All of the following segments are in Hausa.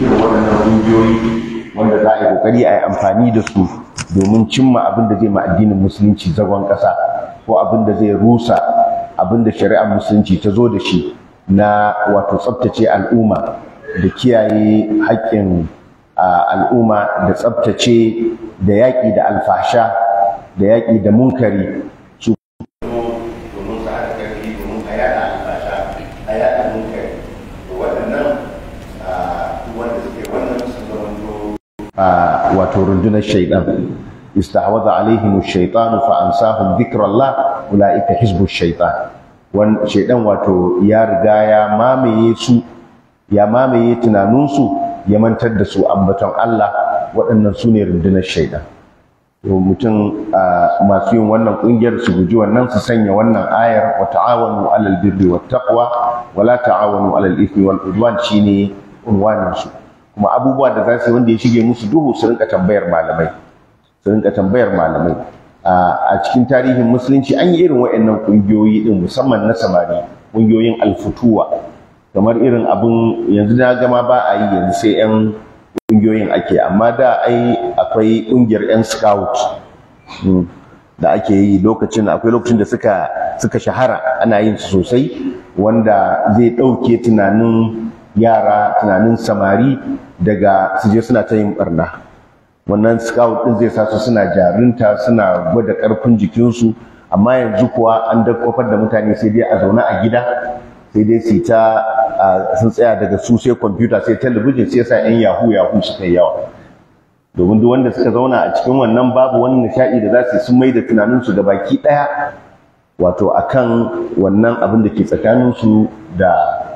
irin waɗannan ƙungiyoyi wanda za a yi ƙoƙari a yi amfani da su domin cimma abin da zai ma addinin musulunci zagon ƙasa ko abin da zai rusa abin da shari'ar musulunci ta zo da shi na wato tsabtace al'umma da kiyaye haƙƙin al'umma da tsabtace da yaƙi da alfasha da yaƙi da munkari su domin su haɗa ƙarfi domin a yaɗa alfasha a yaɗa munkari da waɗannan wanda suke wannan sun zamanto wato rundunar shaidan istahwaza alaihim ash-shaytanu fa ansahum dhikrallah ulaika hizbu ash-shaytan wan shaidan wato ya riga ya mamaye su ya mamaye tunaninsu ya mantar da su ambaton Allah waɗannan su ne rundunar shaidan to mutum masu yin wannan ƙungiyar su guji wannan su sanya wannan ayar wa ta'awanu alal birri wat taqwa wa la ta'awanu alal ithmi wal udwan shine unwanin su kuma abubuwa da za su yi wanda ya shige musu duhu su rinka tambayar malamai su rinka tambayar malamai a cikin tarihin musulunci an yi irin waɗannan ƙungiyoyi din musamman na samari ƙungiyoyin alfutuwa kamar irin abun yanzu na gama ba a yi yanzu sai 'yan ƙungiyoyin ake amma da ai akwai ƙungiyar 'yan scout da ake yi lokacin akwai lokacin da suka suka shahara ana yin su sosai wanda zai ɗauke tunanin yara tunanin samari daga su je suna ta yin barna wannan scout ɗin zai sa su suna jarinta suna gwada ƙarfin jikinsu amma yanzu kuwa an dakkofar da mutane sai dai a zaune a gida sai dai su ta sun tsaya daga su sai kwamfuta sai talabijin sai sa yan yahu yahu suka yi yawa domin duk wanda suka zauna a cikin wannan babu wani nishaɗi da za su sun mai da tunaninsu da baki ɗaya wato akan wannan abin da ke tsakaninsu da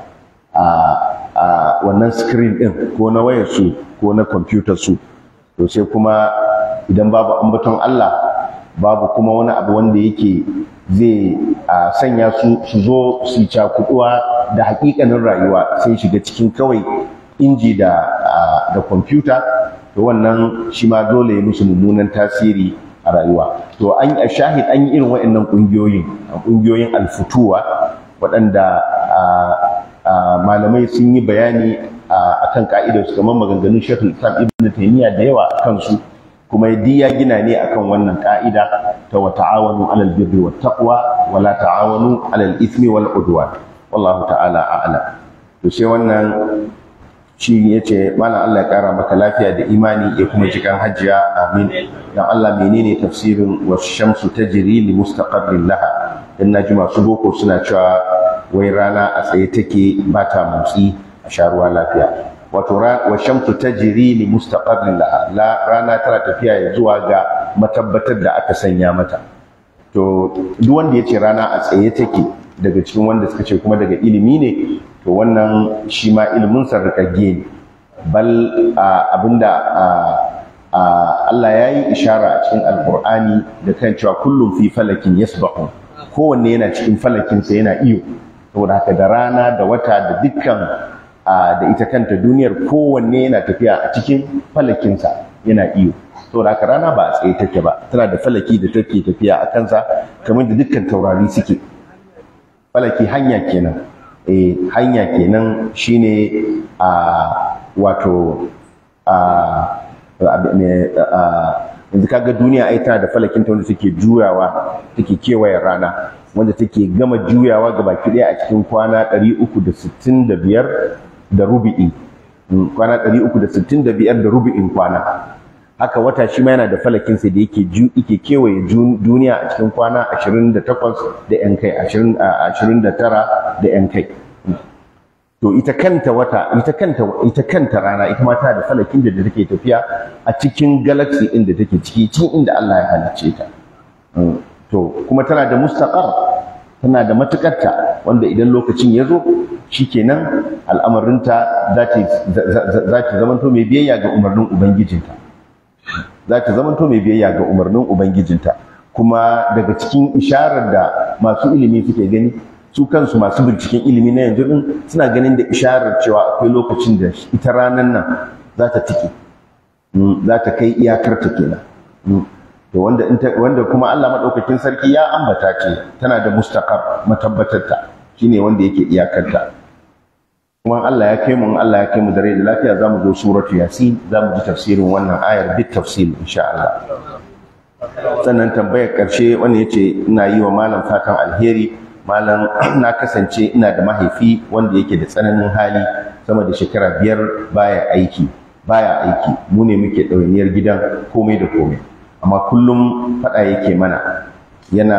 a wannan screen ɗin ko na wayarsu ko na kwamfutar su to sai kuma idan babu ambaton Allah babu kuma wani abu wanda yake zai sanya su su zo su cakuduwa da hakikanin rayuwa sai shiga cikin kawai inji da da kwamfuta to wannan shi ma dole ya musu mummunan tasiri a rayuwa to an a shahid an yi irin waɗannan ƙungiyoyin ƙungiyoyin alfutuwa waɗanda malamai sun yi bayani akan ka'idar su kamar maganganun Sheikhul Islam Ibn Taymiyyah da yawa akan su kuma yaddi ya gina ne akan wannan ka'ida ta wa ta'awanu 'alal birri wat taqwa wa la ta'awanu 'alal ithmi wal udwan wallahu ta'ala a'lam to sai wannan shi yace malam Allah ya kara maka lafiya da imani ya kuma jikan hajjiya amin dan Allah menene tafsirin was shamsu tajri li mustaqarrin laha dan naji masu boko suna cewa wai rana a tsaye take ba ta motsi a sha ruwa lafiya wato wa shamsu tajri li mustaqarrin laha la rana tana tafiya ya zuwa ga matabbatar da aka sanya mata to duk wanda yace rana a tsaye take daga cikin wanda suka ce kuma daga ilimi ne to wannan shi ma ilimin sa rikagge ne bal abinda Allah ya yi ishara a cikin alkur'ani da kan cewa kullum fi falakin yasbahu kowanne yana cikin falakinsa yana iyo saboda haka da rana da wata da dukkan da ita kanta duniyar kowanne yana tafiya a cikin falakinsa yana iyo saboda haka rana ba a tsaye take ba tana da falaki da take tafiya a kansa kamar da dukkan taurari suke falaki hanya kenan eh hanya kenan shine a wato a yanzu kaga duniya ai tana da falakin ta wanda take juyawa take kewayen rana wanda take gama juyawa ga baki ɗaya a cikin kwana 365 da rubi'i kwana 365 da rubi'in kwana haka wata shi ma yana da falakin sa da yake ju yake kewaye duniya a cikin kwana 28 da yan kai 29 da yan kai to ita kanta wata ita kanta ita kanta rana ita ma tana da falakin da take tafiya a cikin galaxy din da take ciki cikin inda Allah ya halicce ta to kuma tana da mustaqar tana da matukarta wanda idan lokacin ya zo shikenan al'amarinta za ta za ta zamanto mai biyayya ga umarnin ubangijinta za ta zamanto mai biyayya ga umarnin ubangijinta kuma daga cikin isharar da masu ilimi suke gani su kansu masu binciken ilimi na yanzu din suna ganin da isharar cewa akwai lokacin da ita ranar nan za ta tike za ta kai iyakar ta kenan to wanda wanda kuma Allah madaukakin sarki ya ambata ce tana da mustaqar matabbatar ta shine wanda yake iyakar ta kuma Allah ya kai mu in Allah ya kai mu da rai da lafiya za mu zo suratu yasin za mu ji tafsirin wannan ayar bit tafsil insha Allah sannan tambayar ƙarshe wanda ya ce ina yi wa malam fatan alheri malam na kasance ina da mahaifi wanda yake da tsananin hali sama da shekara biyar baya aiki baya aiki mu ne muke ɗawainiyar gidan komai da komai amma kullum faɗa yake mana yana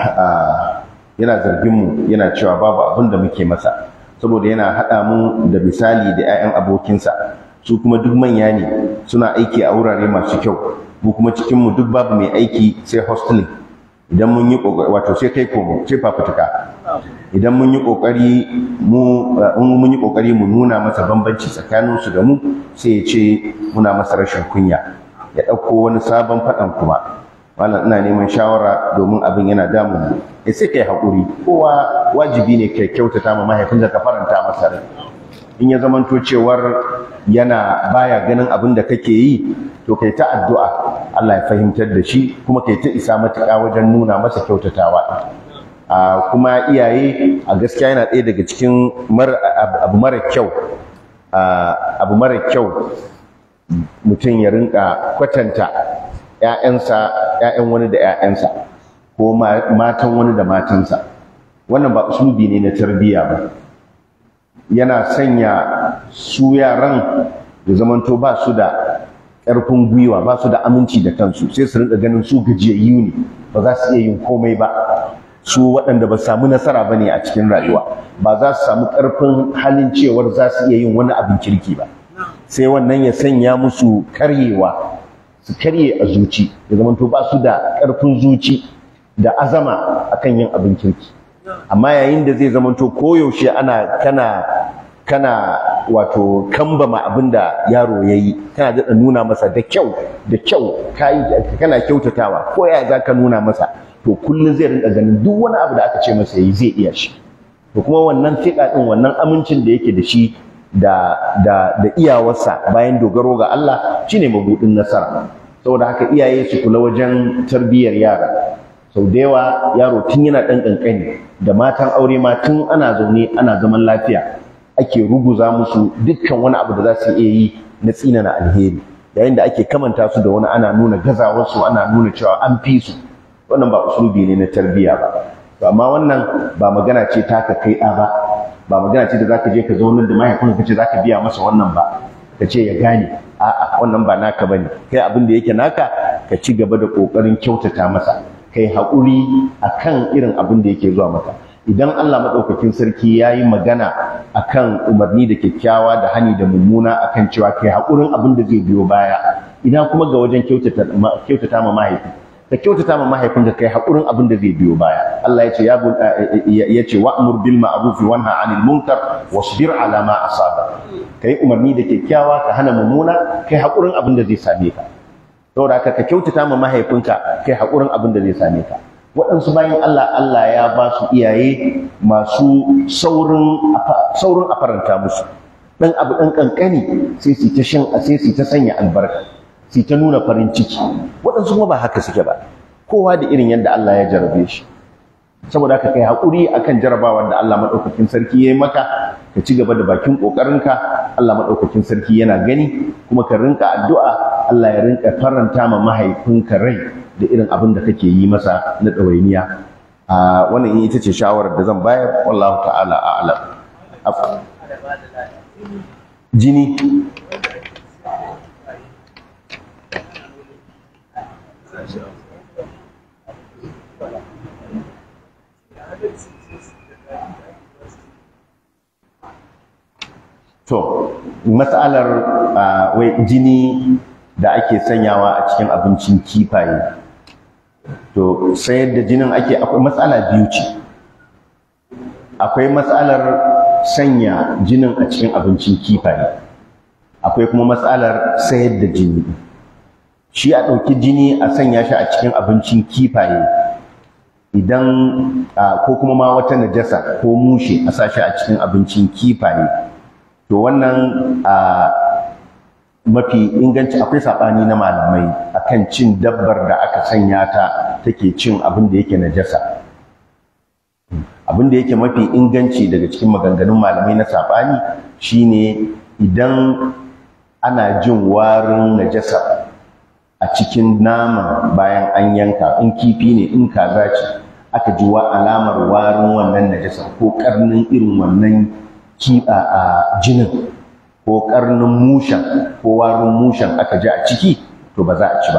yana zargin mu yana cewa babu abin da muke masa saboda yana haɗa mu da misali da 'ya'yan abokinsa su kuma duk manya ne suna aiki a wurare masu kyau mu kuma cikin mu duk babu mai aiki sai hosteling idan mun yi kokari wato sai kai komo sai fafutuka idan mun yi kokari mu in mun yi kokari mu nuna masa bambanci tsakanin su da mu sai ya ce muna masa rashin kunya ya ɗauko wani sabon faɗan kuma malam ina neman shawara domin abin yana damun mu ya sai kai haƙuri kowa wajibi ne kai kyautata ma mahaifinka ka faranta masa rai in ya zamanto cewar yana baya ganin abin da kake yi to kai ta addu'a Allah ya fahimtar da shi kuma kai ta isa matuƙa wajen nuna masa kyautatawa a kuma iyaye a gaskiya yana ɗaya daga cikin abu mara kyau abu mara kyau mutum ya rinka kwatanta ‘ya'yansa ‘ya'yan wani da ‘ya'yansa ko matan wani da matansa wannan ba usulubi ne na tarbiyya ba yana sanya su yaran da zamanto ba su da ƙarfin gwiwa ba su da aminci da kansu sai su rinka ganin su gajiyayyu ne ba za su iya yin komai ba su waɗanda ba samu nasara ba ne a cikin rayuwa ba za su samu ƙarfin halin cewar za su iya yin wani abin kirki ba sai wannan ya sanya musu karyewa su karye a zuci da zamanto ba su da ƙarfin zuci da azama akan yin abin kirki amma yayin da zai zamanto koyaushe ana kana kana wato kambama abin da yaro ya yi kana daɗa nuna masa da kyau da kyau kana kyautatawa ko ya za ka nuna masa to kullum zai rinka ganin duk wani abu da aka ce masa yayi zai iya shi to kuma wannan fiƙa ɗin wannan amincin da yake da shi da da da iyawarsa bayan dogaro ga Allah shine mabudin nasara saboda haka iyaye su kula wajen tarbiyyar yara sau da yawa yaro tun yana ɗan ƙanƙani da matan aure ma tun ana zaune ana zaman lafiya ake ruguza musu dukkan wani abu da za su iya yi na tsinana alheri yayin da ake kamanta su da wani ana nuna gazawarsu ana nuna cewa an fi su wannan ba usulubi ne na tarbiyya ba to amma wannan ba magana ce ta ka kai ɗa ba ba magana ce da zaka je ka zaunar da mahaifinka kace zaka biya masa wannan ba ka ce ya gane a'a wannan ba naka bane kai abin da yake naka ka ci gaba da kokarin kyautata masa kai haƙuri akan irin abin da yake zuwa maka idan Allah maɗaukakin sarki ya yi magana akan umarni da kyakkyawa da hani da mummuna akan cewa kai haƙurin abin da zai biyo baya ina kuma ga wajen kyautata ma mahaifi ka kyautata ma mahaifinka kai haƙurin abin da zai biyo baya Allah ya ce ya ce wa'mur bil ma'ruf wa nha 'anil munkar wasbir 'ala ma asaba kai umarni da kyakkyawa ka hana mummuna kai haƙurin abin da zai same ka saboda haka ka kyautata ma mahaifinka kai haƙurin abin da zai same ka waɗansu bayan Allah Allah ya ba su iyaye masu saurin saurin a faranta musu dan abu dan kankani sai su ta shan sai su ta sanya albarka su ta nuna farin ciki waɗansu kuma ba haka suke ba kowa da irin yadda Allah ya jarabe shi saboda haka kai haƙuri akan jarabawar da Allah maɗaukakin sarki ya yi maka ka ci gaba da bakin ƙoƙarinka Allah maɗaukakin sarki yana gani kuma ka rinka addu'a Allah ya rinka faranta ma mahaifinka rai da irin abin da kake yi masa na ɗawainiya a wannan ita ce shawarar da zan bayar wallahu ta'ala a'lam jini to matsalar wai jini da ake sanyawa a cikin abincin kifaye to sayar da jinin ake akwai matsala biyu ce akwai matsalar sanya jinin a cikin abincin kifaye akwai kuma matsalar sayar da jini shi a ɗauki jini a sanya shi a cikin abincin kifaye idan ko kuma ma wata najasa ko mushe a sa shi a cikin abincin kifaye to wannan mafi inganci akwai saɓani na malamai akan cin dabbar da aka sanya ta take cin abin da yake najasa abin da yake mafi inganci daga cikin maganganun malamai na saɓani shine idan ana jin warin najasa a cikin nama bayan an yanka in kifi ne in kaza ce aka ji wa alamar warin wannan najasa ko karnin irin wannan kiɗa a jinin ko karnin mushen ko warin mushen aka ji a ciki to ba za a ci ba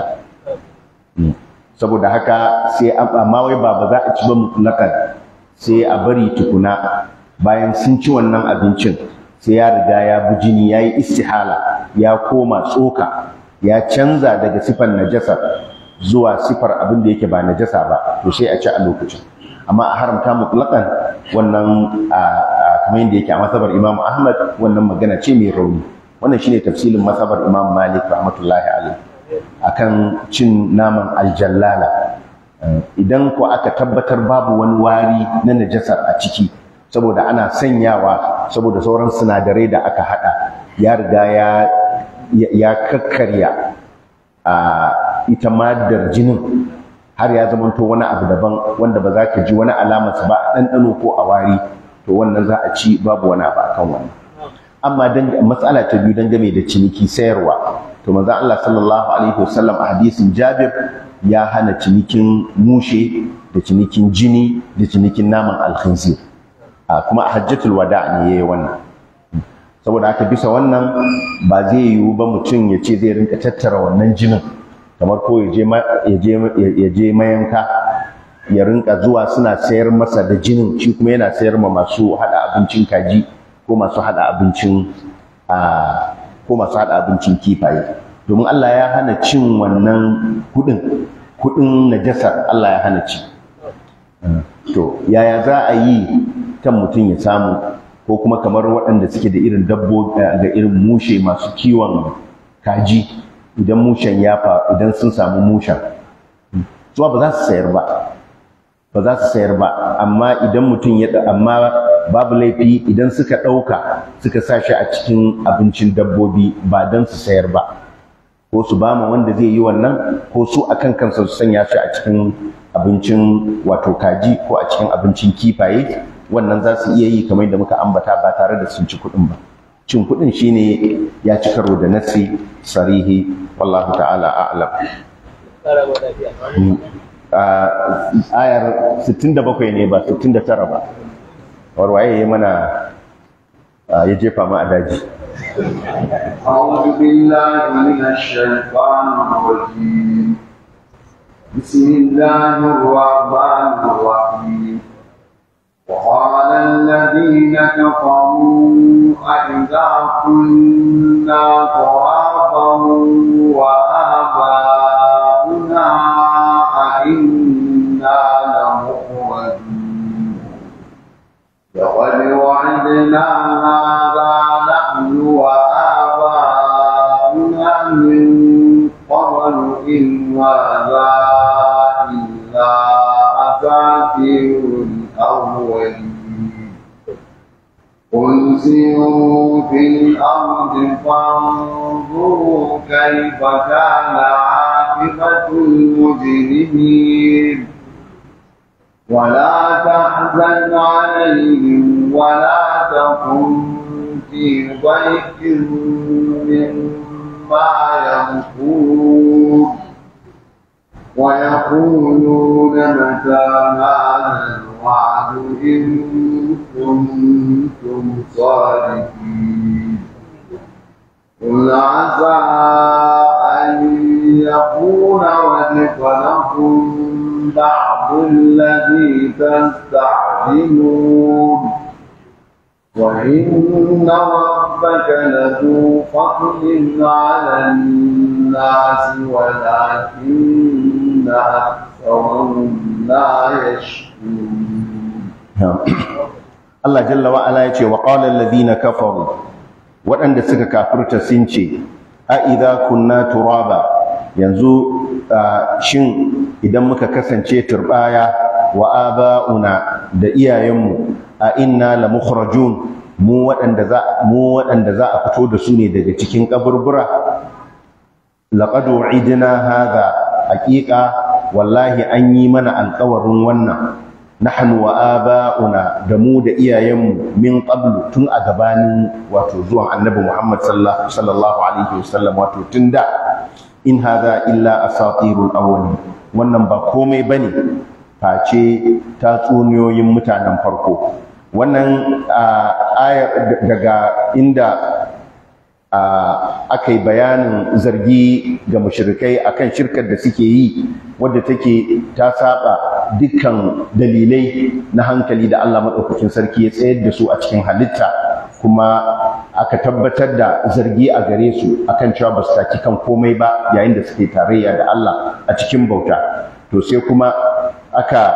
saboda haka sai amma wai ba ba za a ci ba mutlakan sai a bari tukuna bayan sun ci wannan abincin sai ya riga ya bi jini ya yi istihala ya koma tsoka ya canza daga sifar najasa zuwa sifar abin da yake ba najasa ba to sai a ci a lokacin amma a haramta mutlakan wannan kamar yadda yake a masabar Imam Ahmad wannan magana ce mai rauni wannan shine tafsilin masabar Imam Malik rahmatullahi alaihi akan cin naman aljallala idan ko aka tabbatar babu wani wari na najasar a ciki saboda ana sanyawa saboda sauran sinadarai da aka hada ya riga ya ya kakkarya a ita madar jinin har ya zamanto wani abu daban wanda ba za ka ji wani alamarsa ba a ɗanɗano ko a wari to wannan za a ci babu wani abu akan wannan amma matsala ta biyu dangane da ciniki sayarwa to manzo Allah sallallahu alaihi wasallam a hadisin Jabir ya hana cinikin mushe da cinikin jini da cinikin naman alkhinzir kuma a hajjatul wada ne yayi wannan saboda haka bisa wannan ba zai yiwu ba mutum ya ce zai rinka tattara wannan jinin kamar ko ya je mayanka ya rinka zuwa suna sayar masa da jinin shi kuma yana sayar ma masu hada abincin kaji ko masu hada abincin ko masu hada abincin kifaye domin Allah ya hana cin wannan kudin kudin najasar Allah ya hana ci to yaya za a yi kan mutum ya samu ko kuma kamar waɗanda suke da irin dabbobi da irin mushe masu kiwon kaji idan mushen ya fa idan sun samu mushen zuwa ba za su sayar ba ba za su sayar ba amma idan mutum ya amma babu laifi idan suka ɗauka suka sa shi a cikin abincin dabbobi ba don su sayar ba ko su ba ma wanda zai yi wannan ko su akan kansa su sanya shi a cikin abincin wato kaji ko a cikin abincin kifaye wannan za su iya yi kamar da muka ambata ba tare da sun ci kuɗin ba cin kuɗin shine ya ci karo da nasi sarihi wallahu ta'ala a'lam ayar 67 ne ba 69 ba warwaye ya mana ya jefa ma a daji أعوذ بالله من الشيطان الرجيم بسم الله الرحمن الرحيم وقال الذين كفروا أئذا كنا ترابا وآباؤنا أئنا لمخرجون لقد وعدنا هذا نحن وآباؤنا من قبل إن هذا إلا أساطير الأولين قل سيروا في الأرض فانظروا كيف كان عاقبة المجرمين ولا تحزن عليهم ولا تكن في ضيق مما يمكرون ويقولون متى هذا الوعد إن كنتم صادقين قل عسى أن يكون ردف لكم بعض الذي تستعجلون وإن ربك لذو فضل على الناس ولكن أكثرهم لا يشكرون Allah jalla wa ala yace wa qala alladhina kafaru waɗanda suka kafirta sun ce a idza kunna turaba yanzu shin idan muka kasance turbaya wa aba'una da iyayenmu a inna la mukhrajun mu waɗanda za mu waɗanda za a fito da su ne daga cikin kaburbura laqad u'idna hadha haqiqa wallahi an yi mana alƙawarin wannan nahnu wa aba'una da mu da iyayenmu min qablu tun a gabanin wato zuwan annabi Muhammad sallallahu alaihi wasallam wato tun da in hadha illa asatirul awwalin wannan ba komai bane face tatsuniyoyin mutanen farko wannan ayar daga inda aka yi bayanin zargi ga mushrikai akan shirkar da suke yi wadda take ta saba dukkan dalilai na hankali da Allah maɗaukakin sarki ya tsayar da su a cikin halitta kuma aka tabbatar da zargi a gare su akan cewa ba su taki kan komai ba yayin da suke tarayya da Allah a cikin bauta to sai kuma aka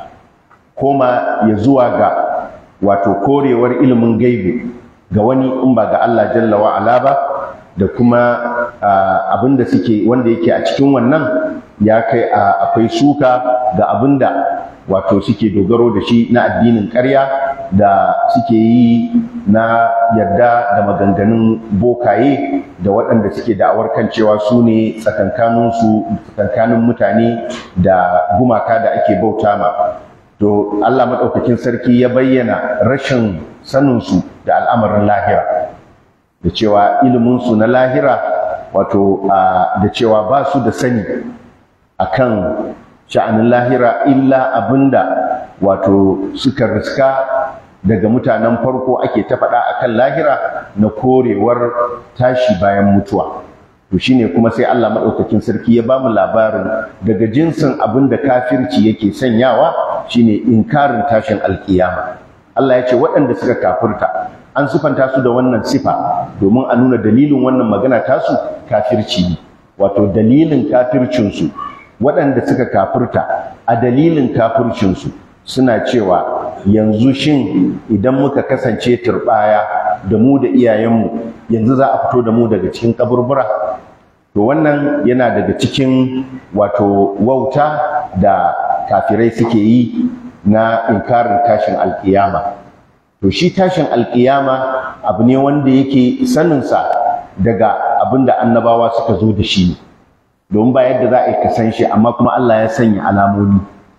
koma ya zuwa ga wato korewar ilimin gaibi ga wani in ba ga Allah jalla wa ala ba da kuma abin da suke wanda yake a cikin wannan ya kai akwai suka ga abin da wato suke dogaro da shi na addinin ƙarya da suke yi na yarda da maganganun bokaye da waɗanda suke da'awar kan cewa su ne tsakankaninsu tsakankanin mutane da gumaka da ake bauta ma to Allah maɗaukakin sarki ya bayyana rashin saninsu da al'amarin lahira da cewa iliminsu na lahira wato da cewa ba su da sani akan sha'anin lahira illa abinda wato suka riska daga mutanen farko ake ta faɗa akan lahira na korewar tashi bayan mutuwa to shine kuma sai Allah maɗaukakin sarki ya bamu labarin daga jinsin abin da kafirci yake sanyawa shine inkarin tashin alkiyama Allah ya ce waɗanda suka kafirta an sifanta su da wannan sifa domin a nuna dalilin wannan magana tasu kafirci ne wato dalilin kafircinsu waɗanda suka kafirta a dalilin kafircinsu suna cewa yanzu shin idan muka kasance turɓaya da mu da iyayenmu yanzu za a fito da mu daga cikin kaburbura to wannan yana daga cikin wato wauta da kafirai suke yi na inkarin tashin alkiyama to shi tashin alkiyama abu ne wanda yake saninsa daga abin da annabawa suka zo da shi domin ba yadda za a yi kasan shi amma kuma Allah ya sanya alamomi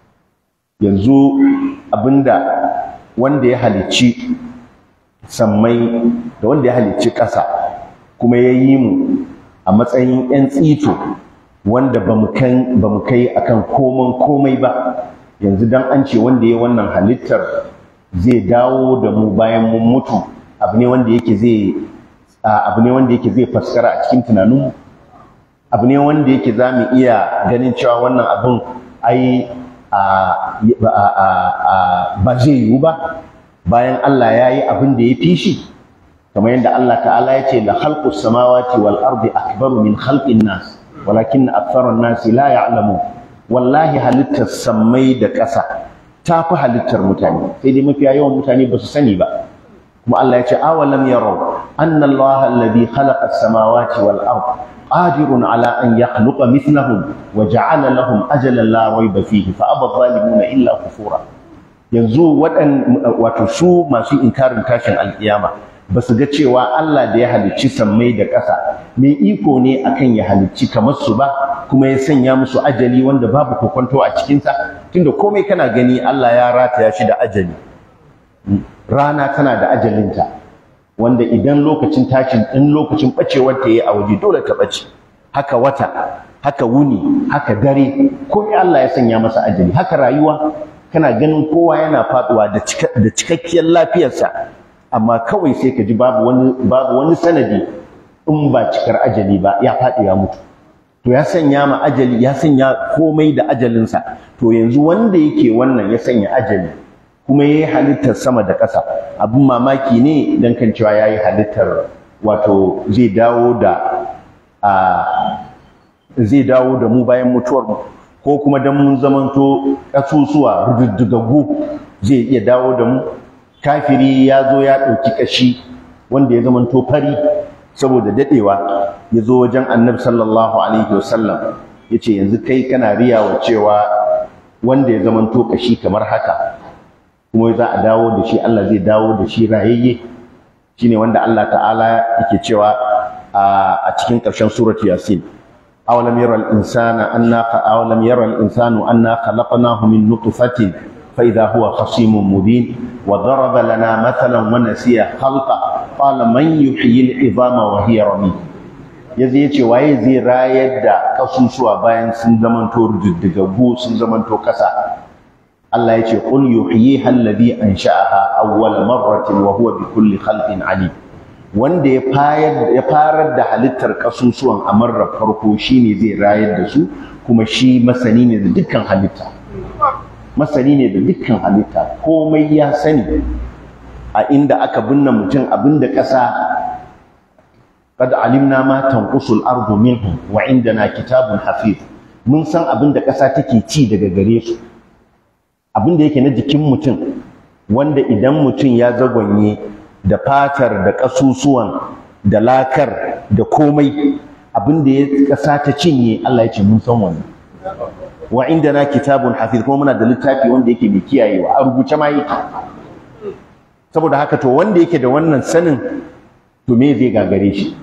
yanzu abinda wanda ya halicci sammai da wanda ya halicci ƙasa kuma ya yi mu a matsayin 'yan tsito wanda ba mu kai akan koman komai ba yanzu dan an ce wanda ya wannan halittar zai dawo da mu bayan mun mutu abu ne wanda yake zai abu ne wanda yake zai faskara a cikin tunaninmu abu ne wanda yake za mu iya ganin cewa wannan abin ai ba zai yiwu ba bayan Allah ya yi abin da ya fi shi kamar yadda Allah ta'ala ya ce la khalqus samawati wal ardi akbaru min khalqin nas walakin aktharun nasi la ya'lamun wallahi halittar sammai da ƙasa ta fi halittar mutane sai dai mafiya yawan mutane ba su sani ba kuma Allah ya ce awalam yarau anna Allah alladhi khalaqa as-samawati wal ard qadirun ala an yakhluqa mithlahum wa ja'ala lahum ajalan la rayba fihi fa aba zalimuna illa kufura yanzu wadan wato su masu inkarin tashin alkiyama ba su ga cewa Allah da ya halicci sammai da ƙasa mai iko ne akan ya halicci kamar su ba kuma ya sanya musu ajali wanda babu kokonto a cikinsa tunda komai kana gani Allah ya rataya shi da ajali rana tana da ajalinta wanda idan lokacin tashin in lokacin bacewar ta yi a waje dole ta bace haka wata haka wuni haka dare komai Allah ya sanya masa ajali haka rayuwa kana ganin kowa yana faduwa da cikakkiyar lafiyarsa amma kawai sai ka ji babu wani babu wani sanadi in ba cikar ajali ba ya faɗi ya mutu to ya sanya ma ajali ya sanya komai da ajalinsa to yanzu wanda yake wannan ya sanya ajali kuma yayi halittar sama da ƙasa abin mamaki ne dan kan cewa yayi halittar wato zai dawo da a zai dawo da mu bayan mutuwar mu ko kuma dan mun zamanto ƙasusuwa rududdugaggu zai iya dawo da mu kafiri ya zo ya ɗauki ƙashi wanda ya zamanto fari saboda daɗewa ya zo wajen annabi sallallahu alaihi wasallam ya ce yanzu kai kana riyawa cewa wanda ya zamanto ƙashi kamar haka kuma za a dawo da shi Allah zai dawo da shi rayayye shine wanda Allah ta'ala yake cewa a cikin ƙarshen suratu yasin awalam yara al-insana anna awalam yara al-insanu anna khalaqnahu min nutfatin فإذا هو خصيم مبين وضرب لنا مثلا ونسي خلقه قال من يحيي العظام وهي رميم yazi yace waye zai rayar da kasusuwa bayan sun zamanto diddigaggu sun zamanto kasa Allah yace qul yuhyiha alladhi ansha'aha awwal marratin wa huwa bi kulli khalqin alim wanda ya fayar ya farar da halittar kasusuwan a marar farko shine zai rayar da su kuma shi masani ne da dukkan halitta masani ne da dukkan halitta komai ya sani a inda aka binne mutum abinda ƙasa qad alimna ma tanqusul ardu minhum wa indana kitabun hafiz mun san abinda ƙasa take ci daga gare su abinda yake na jikin mutum wanda idan mutum ya zagwanye da fatar da ƙasusuwan da lakar da komai abinda ya ƙasa ta cinye Allah ya ce mun san wannan wa indana kitabun hafiz kuma muna da littafi wanda yake mai kiyayewa a rubuce ma yake saboda haka to wanda yake da wannan sanin to me zai gagare shi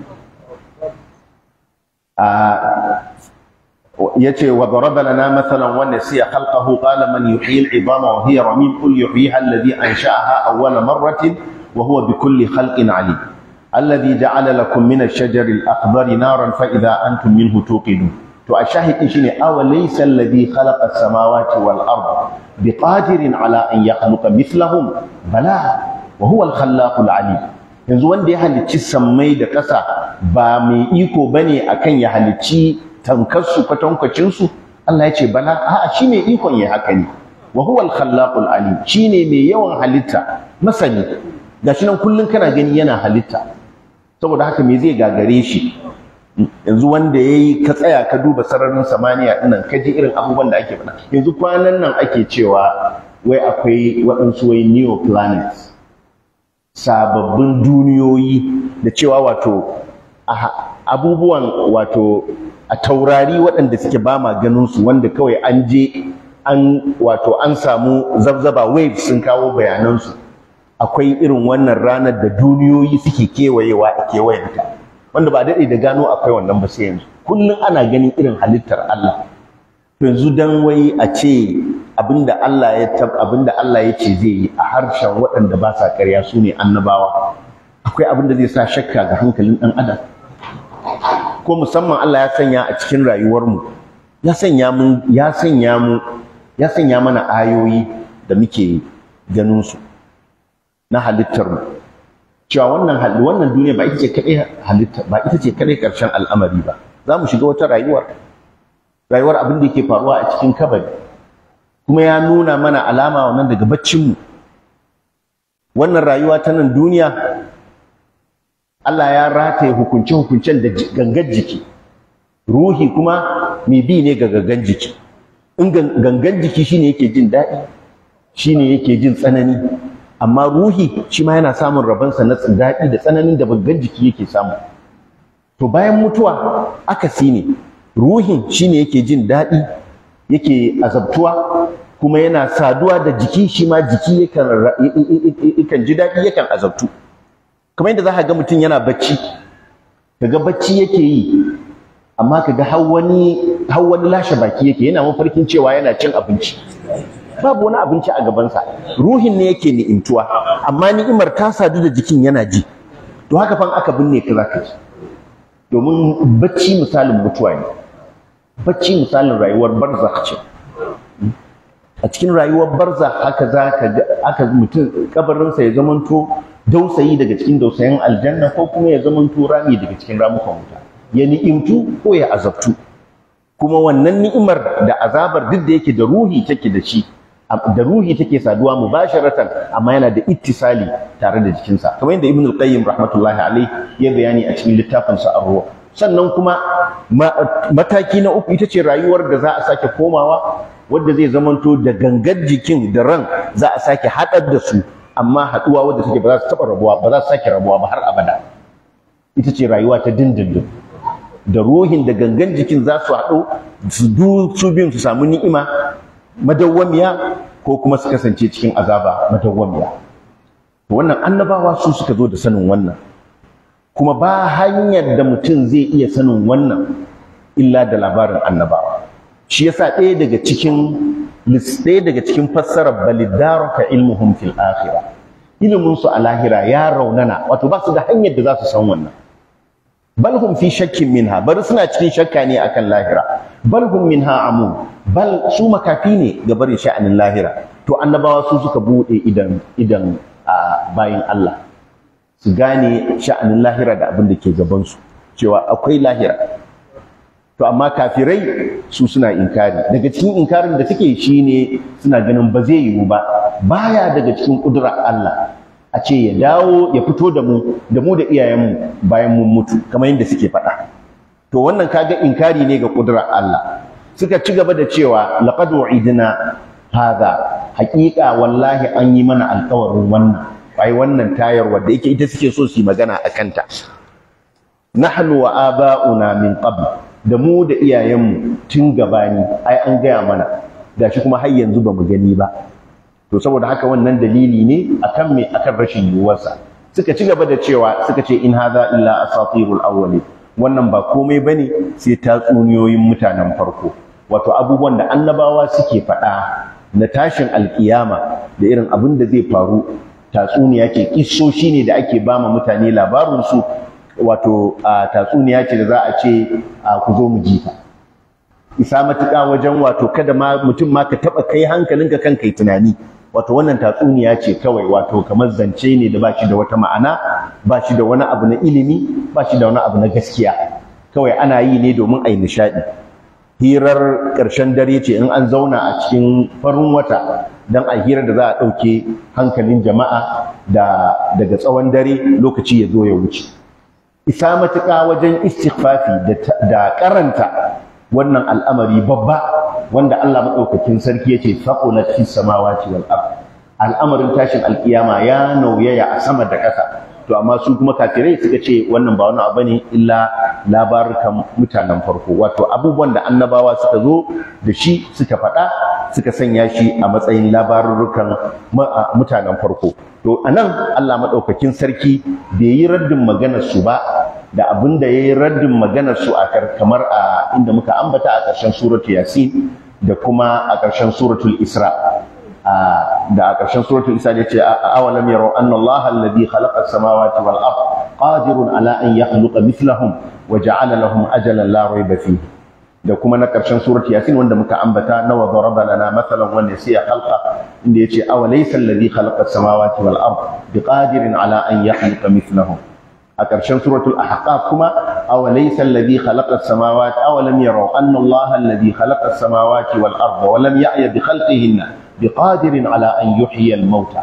yace wa daraba lana mathalan wa nasiya khalqahu qala man yuhyi al-'idama wa hiya ramim qul yuhyiha alladhi ansha'aha awwala marratin wa huwa bikulli khalqin 'alim alladhi ja'ala lakum min ash-shajari al-akhdari naran fa idha antum minhu tuqidun to a shahidin shine awa laysa alladhi khalaqa as-samawati wal arda biqadirin ala an yakhluqa mithlahum bala wa huwa al-khallaqul 'alim yanzu wanda ya halicci sammai da ƙasa ba mai iko bane akan ya halicci tankar su kwatankwacin su Allah ya ce bala a'a shi mai ikon ya haka ne wa huwa al-khallaqul 'alim shine mai yawan halitta masani gashi nan kullun kana gani yana halitta saboda haka me zai gagare shi yanzu wanda ya yi ka tsaya ka duba sararin samaniya ɗinnan ka ji irin abubuwan da ake faɗa yanzu kwanan nan ake cewa wai akwai waɗansu wai neo planets sababbin duniyoyi da cewa wato abubuwan wato a taurari waɗanda suke ba ma ganin su wanda kawai an je an wato an samu zabzaba waves sun kawo bayanansu akwai irin wannan ranar da duniyoyi suke kewayewa a kewayenta wanda ba daɗe da gano akwai wannan ba sai yanzu kullum ana ganin irin halittar Allah yanzu dan wai a ce abinda Allah ya tab abinda Allah ya ce zai yi a harshen waɗanda ba sa ƙarya su ne annabawa akwai abinda zai sa shakka ga hankalin ɗan adam ko musamman Allah ya sanya a cikin rayuwarmu ya sanya mu ya sanya mu ya sanya mana ayoyi da muke ganin su na halittar mu cewa wannan wannan duniya ba ita ce kadai halitta ba ita ce kadai karshen al'amari ba za mu shiga wata rayuwar rayuwar abin da yake faruwa a cikin kabari kuma ya nuna mana alama wannan daga baccin mu wannan rayuwa ta nan duniya Allah ya rataye hukunce hukuncen da gangar jiki ruhi kuma mai bi ne ga gangan jiki in gangan jiki shine yake jin daɗi shine yake jin tsanani amma ruhi shi ma yana samun rabonsa na daɗi da tsananin da gangan jiki yake samu to bayan mutuwa akasi ne ruhin shine yake jin daɗi yake azabtuwa kuma yana saduwa da jiki shi ma jiki yakan ji daɗi yakan azabtu kamar yadda za ka ga mutum yana bacci kaga bacci yake yi amma kaga har wani har wani lashe baki yake yana mafarkin cewa yana cin abinci babu wani abinci a gabansa ruhin ne yake ni'imtuwa amma ni'imar ta sadu da jikin yana ji to haka fa aka binne ka zaka ji domin bacci misalin mutuwa ne bacci misalin rayuwar barzakh ce a cikin rayuwar barzakh haka zaka ga aka mutum kabarinsa ya zamanto dausayi daga cikin dausayin aljanna ko kuma ya zamanto rami daga cikin ramukan wuta ya ni'imtu ko ya azabtu kuma wannan ni'imar da azabar duk da yake da ruhi take da shi da ruhi take saduwa mubasharatan amma yana da ittisali tare da jikinsa kamar yadda ibn al-qayyim rahmatullahi alayhi ya bayani a cikin littafin sa ar sannan kuma mataki na uku ita ce rayuwar da za a sake komawa wadda zai zamanto da gangar jikin da ran za a sake haɗar da su amma haɗuwa wadda take ba za su taɓa rabuwa ba za su sake rabuwa ba har abada ita ce rayuwa ta dindindin da ruhin da gangan jikin za su haɗu su du su biyun su samu ni'ima madawwamiya ko kuma su kasance cikin azaba madawwamiya to wannan annabawa su suka zo da sanin wannan kuma ba hanyar da mutum zai iya sanin wannan illa da labarin annabawa shi yasa ɗaya daga cikin ɗaya daga cikin fassarar balidaraka ilmuhum fil akhirah ilimin su a lahira ya raunana wato ba su da hanyar da za su san wannan bal hum fi shakkin minha bari suna cikin shakka ne akan lahira bal hum minha amun bal su makafi ne ga barin sha'anin lahira to annabawa su suka bude idan idan a bayin Allah su gane sha'anin lahira da abin da ke gaban su cewa akwai lahira to amma kafirai su suna inkari daga cikin inkarin da suke shine suna ganin ba zai yiwu ba baya daga cikin kudurar Allah a ce ya dawo ya fito da mu da mu da iyayenmu bayan mun mutu kamar yadda suke faɗa to wannan kaga inkari ne ga kudurar Allah suka ci gaba da cewa laqad wa'idna hadha haƙiƙa wallahi an yi mana alƙawarin wannan ai wannan tayar wadda yake ita suke so su yi magana a kanta nahnu wa aba'una min qabl da mu da iyayenmu tun gabani ai an gaya mana gashi kuma har yanzu ba mu gani ba to saboda haka wannan dalili ne akan me akan rashin yiwuwarsa suka ci gaba da cewa suka ce in hadha illa asatirul awwalin wannan ba komai bane sai tatsuniyoyin mutanen farko wato abubuwan da annabawa suke faɗa na tashin alkiyama da irin abin da zai faru tatsuniya ce kissoshi ne da ake bama mutane labarin su wato tatsuniya ce da za a ce ku zo mu ji ta isa matuƙa wajen wato kada ma mutum ma ka taɓa kai hankalinka kan kai tunani wato wannan tatsuniya ce kawai wato kamar zance ne da ba shi da wata ma'ana ba shi da wani abu na ilimi ba shi da wani abu na gaskiya kawai ana yi ne domin a yi nishaɗi hirar ƙarshen dare ce in an zauna a cikin farin wata don a hirar da za a ɗauke hankalin jama'a da daga tsawon dare lokaci ya zo ya wuce isa matuƙa wajen istighfafi da karanta wannan al'amari babba wanda Allah maɗaukakin sarki ya ce faqulat fis samawati wal ard al'amarin tashin alkiyama ya nauyaya a sama da ƙasa to amma su kuma kafirai suka ce wannan ba wani abu ne illa labarukan mutanen farko wato abubuwan da annabawa suka zo da shi suka faɗa suka sanya shi a matsayin labarukan mutanen farko to anan Allah maɗaukakin sarki bai yi raddin maganar su ba da abin da ya yi raddin maganar su a kamar a inda muka ambata a ƙarshen suratul yasin da kuma a ƙarshen suratul isra da a ƙarshen suratul isra ya ce awalam yaro anna Allah alladhi khalaqa as-samawati wal ard qadirun ala an yakhluqa mithlahum wa ja'ala lahum ajalan la rayba fihi da kuma na ƙarshen suratul yasin wanda muka ambata na wa daraba lana mathalan wa nasiya khalqa inda yace awalaysa alladhi khalaqa as-samawati wal ard biqadirin ala an yakhluqa mithlahum a ƙarshen suratul ahqaf kuma aw laysa alladhi khalaqa as-samawati aw lam yaraw anna allaha alladhi khalaqa as-samawati wal arda wa lam ya'ya bi khalqihinna biqadirin ala an yuhyiya al-mauta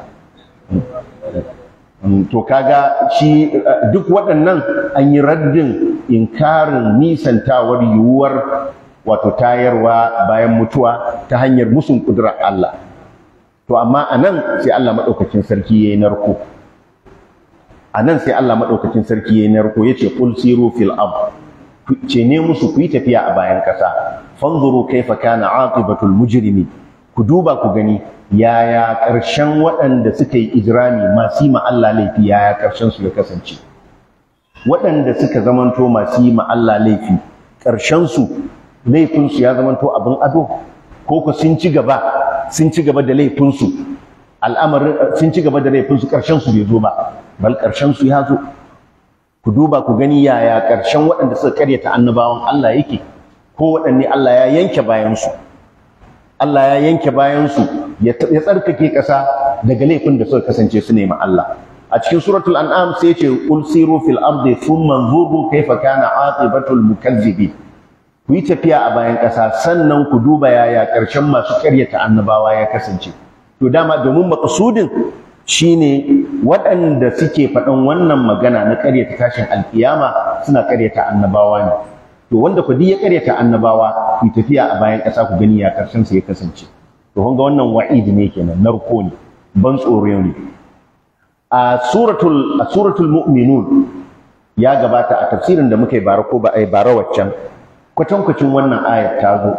to kaga shi duk waɗannan an yi raddin inkarin nisantawar yiwuwar wato tayarwa bayan mutuwa ta hanyar musun kudurar Allah to amma anan sai Allah madaukakin sarki yayi narko a nan sai Allah maɗaukacin sarki ya narko ya ce ƙul siru fil ab ce ne musu ku yi tafiya a bayan ƙasa fanzuru kaifa kana aqibatul mujrimi ku duba ku gani yaya ƙarshen waɗanda suka yi ijrami masu yi ma Allah laifi yaya ƙarshen su ya kasance waɗanda suka zamanto masu yi ma Allah laifi ƙarshen su laifin su ya zamanto abin ado ko ku sun ci gaba sun ci gaba da laifin su al'amarin sun ci gaba da laifin su ƙarshen su bai zo ba bal ƙarshen su ya zo ku duba ku gani yaya ƙarshen waɗanda suka karyata annabawan Allah yake ko waɗanne Allah ya yanke bayansu Allah ya yanke bayansu ya tsarkake ƙasa daga laifin da suka kasance su nema Allah a cikin suratul an'am sai ce qul siru fil ardi thumma anzuru kayfa kana aqibatul mukazzibin ku yi tafiya a bayan ƙasa sannan ku duba yaya ƙarshen masu karyata annabawa ya kasance to dama domin maqsudin shine waɗanda suke faɗan wannan magana na ƙaryata tashin alkiyama suna ƙaryata annabawa ne to wanda ku ya ƙaryata annabawa ku tafiya a bayan ƙasa ku gani ya ƙarshen sa ya kasance to kun ga wannan wa'idi ne kenan narko ne ban tsoro ne a suratul a suratul mu'minun ya gabata a tafsirin da muka yi bara ko ba ai bara waccan kwatankwacin wannan ayat ta zo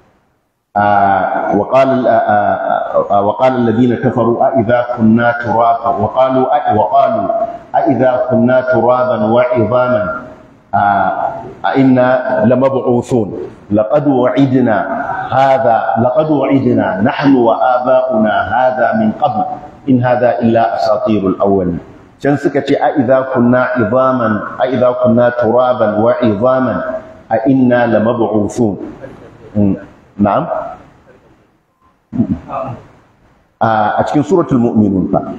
وقال وقال الذين كفروا أإذا كنا ترابا وقالوا وقالوا أإذا كنا ترابا وعظاما أئنا لمبعوثون لقد وعدنا هذا لقد وعدنا نحن وآباؤنا هذا من قبل إن هذا إلا أساطير الأولين can suka ce a idza kunna idaman a idza kunna turaban wa idaman a inna lamab'uthun na'am a cikin suratul mu'minun fa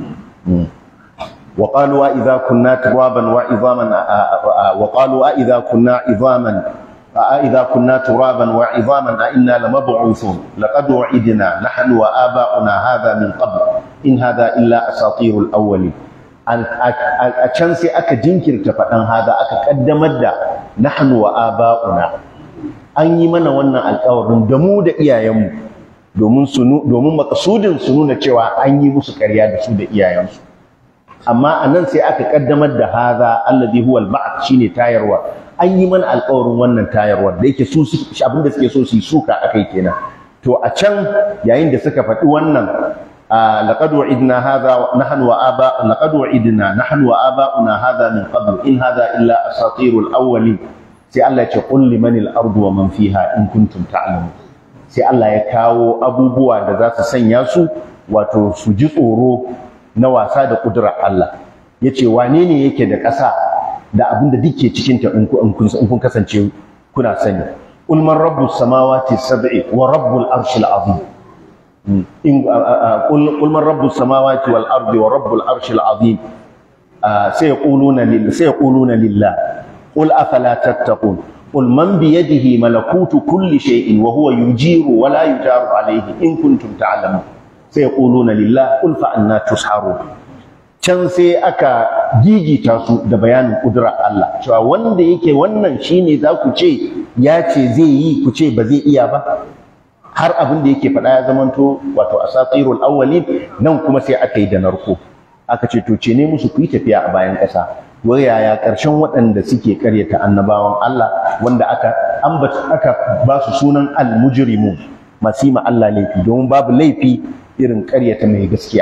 وقالوا إذا كنا ترابا وعظاما وقالوا أإذا كنا عظاما أإذا كنا ترابا وعظاما أإنا لمبعوثون لقد وعدنا نحن وآباؤنا هذا من قبل إن هذا إلا أساطير الأولين a can sai aka jinkirta faɗan hada aka ƙaddamar da nahnu wa aba'una an yi mana wannan alƙawarin da mu da iyayenmu domin su domin makasudin su nuna cewa an yi musu ƙarya da su da iyayensu amma a nan sai aka ƙaddamar da hada alladhi huwa al shine tayarwa an yi mana alƙawarin wannan tayarwar da yake su abin da suke so su yi suka akai kenan to a can yayin da suka faɗi wannan لقد وعدنا هذا نحن وآباء لقد وعدنا نحن وآباؤنا هذا من قبل إن هذا إلا أساطير الأولين سي الله يقول لمن الأرض ومن فيها إن كنتم تعلمون sai Allah ya kawo abubuwa da za su sanya su wato su ji tsoro na wasa da ƙudurar Allah ya ce wane ne yake da ƙasa da abin da duke cikinta in kun kasance kuna sani ulman rabbus samawati sab'i wa rabbul arshil azim in qul man rabbus samawati wal ardi wa rabbul arshil azim sayaquluna lillah sayaquluna lillah qul afala tattaqun qul man bi yadihi malakutu kulli shay'in wa huwa yujiru wa la yujaru alayhi in kuntum ta'lamun sayaquluna lillah qul fa anna tusharun can sai aka gigita su da bayanin kudurar Allah cewa wanda yake wannan shine za ku ce ya ce zai yi ku ce ba zai iya ba har abin da yake faɗa ya zamanto wato asatirul awwalin nan kuma sai aka yi da narko aka ce to ce ne musu ku yi tafiya a bayan ƙasa wai yaya ƙarshen waɗanda suke ƙaryata annabawan Allah wanda aka ambata aka ba su sunan al-mujrimun masu ma Allah laifi domin babu laifi irin ƙaryata mai gaskiya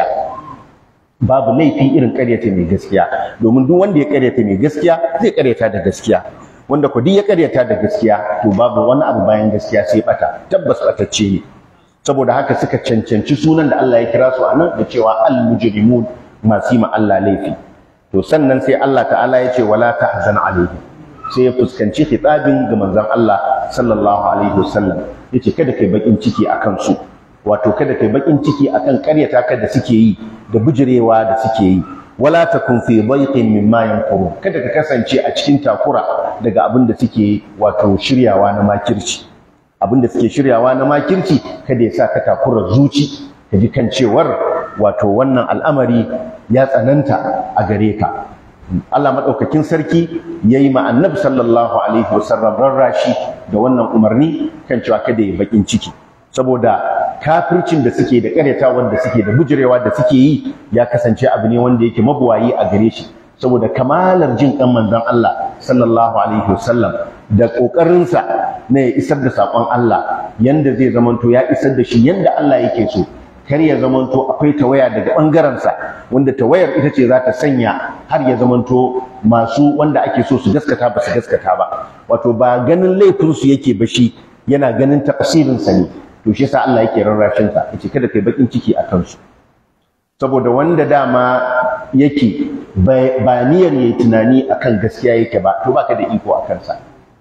babu laifi irin ƙaryata mai gaskiya domin duk wanda ya ƙaryata mai gaskiya zai ƙaryata da gaskiya wanda ku ya karyata da gaskiya to babu wani abu bayan gaskiya sai bata tabbas batacce ne saboda haka suka cancanci sunan da Allah ya kira su anan da cewa al-mujrimun masu ma Allah laifi to sannan sai Allah ta'ala ya ce wala tahzan alaihim sai ya fuskanci khitabin ga manzon Allah sallallahu alaihi wasallam yace kada kai bakin ciki akan su wato kada kai bakin ciki akan karyata ka da suke yi da bujirewa da suke yi wala takun fi dhayqin mimma yanqurun kada ka kasance a cikin takura daga abin da suke wato shiryawa na makirci abin da suke shiryawa na makirci kada ya sa ka takura zuci ka ji kan cewar wato wannan al'amari ya tsananta a gare ka Allah madaukakin sarki yayi ma annabi sallallahu alaihi wasallam rarrashi da wannan umarni kan cewa kada ya bakin ciki saboda kafircin da suke da ƙaryatawar da suke da bujirewa da suke yi ya kasance abu ne wanda yake mabuwayi a gare shi saboda kamalar jin kan manzon Allah sallallahu alaihi wasallam da ƙoƙarinsa na ya isar da saƙon Allah yanda zai zamanto ya isar da shi yanda Allah yake so kar ya zamanto akwai tawaya daga ɓangarensa wanda tawayar ita ce za ta sanya har ya zamanto masu wanda ake so su gaskata ba su gaskata ba wato ba ganin laifinsu yake ba shi yana ganin tafsirinsa ne to shi yasa Allah yake rarrashin sa yace kada kai bakin ciki a kansu saboda wanda dama yake ba niyyar yayi tunani akan gaskiya yake ba to baka da iko a kansa